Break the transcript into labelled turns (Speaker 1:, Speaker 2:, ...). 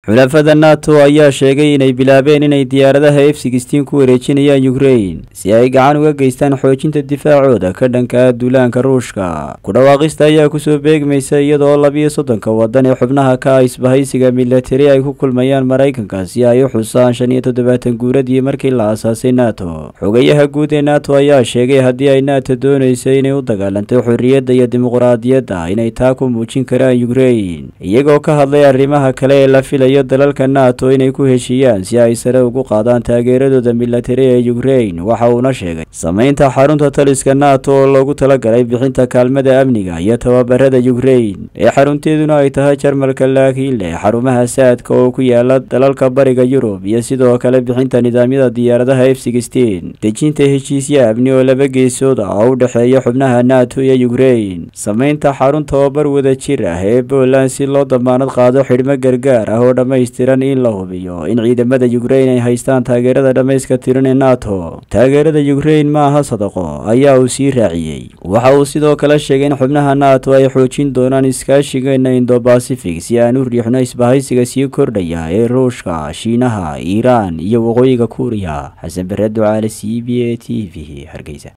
Speaker 1: xulafada nato ayaa sheegay inay bilaabeen inay diyaaradaha f sixteen ku wareejinayaan ukrain si ay gacan uga geystaan xoojinta difaacooda ka dhanka duulaanka ruushka ku dhawaaqista ayaa kusoo beegmaysa iyadoo labiyo soddonka wadan ee xubnaha ka ah isbahaysiga milatari ay ku kulmayaan maraykanka si ay u xusaan shan iyo toddobaatan guuradii markii la aasaasay nato xogayaha guud ee nato ayaa sheegay haddii ay nato doonaysa inay u dagaalanto xorriyadda iyo dimuqraadiyadda inay taa ku muujin karaan ukrain iyagoo ka hadlay arrimaha kale ee la filayo dalalka nato inay ku heshiiyaan si ay sare ugu qaadaan taageeradooda milatari ee ukrain waxa uuna sheegay samaynta xarunta taliska nato oo loogu talagalay bixinta kaalmada amniga iyo tababarada ukrain ee xarunteeduna ay tahay jarmalka laakiin leh xarumaha saadka oo ku yaala dalalka bariga yurub iyo sidoo kale bixinta nidaamyada diyaaradaha f sixteen dejinta heshiisya amni oo laba geesood ah oo u dhexeeya xubnaha nato iyo ukrain samaynta xarun tababar wada jir ah ee poland si loo damaanad qaado xidhmo gargaar ah oo dhammaystiran in la hubiyo in ciidamada ukrain ay haystaan taageerada dhammayska tiran ee nato taageerada ukrain ma aha sadaqo ayaa uu sii raaciyey waxa uu sidoo kale sheegay in xubnaha nato ay xoojin doonaan iskaashigeena indo bacific si aan u riixno isbahaysiga sii kordhaya ee ruushka shiinaha iiraan iyo waqooyiga kuuriya xasan bare ducaale c b a t v hargeysa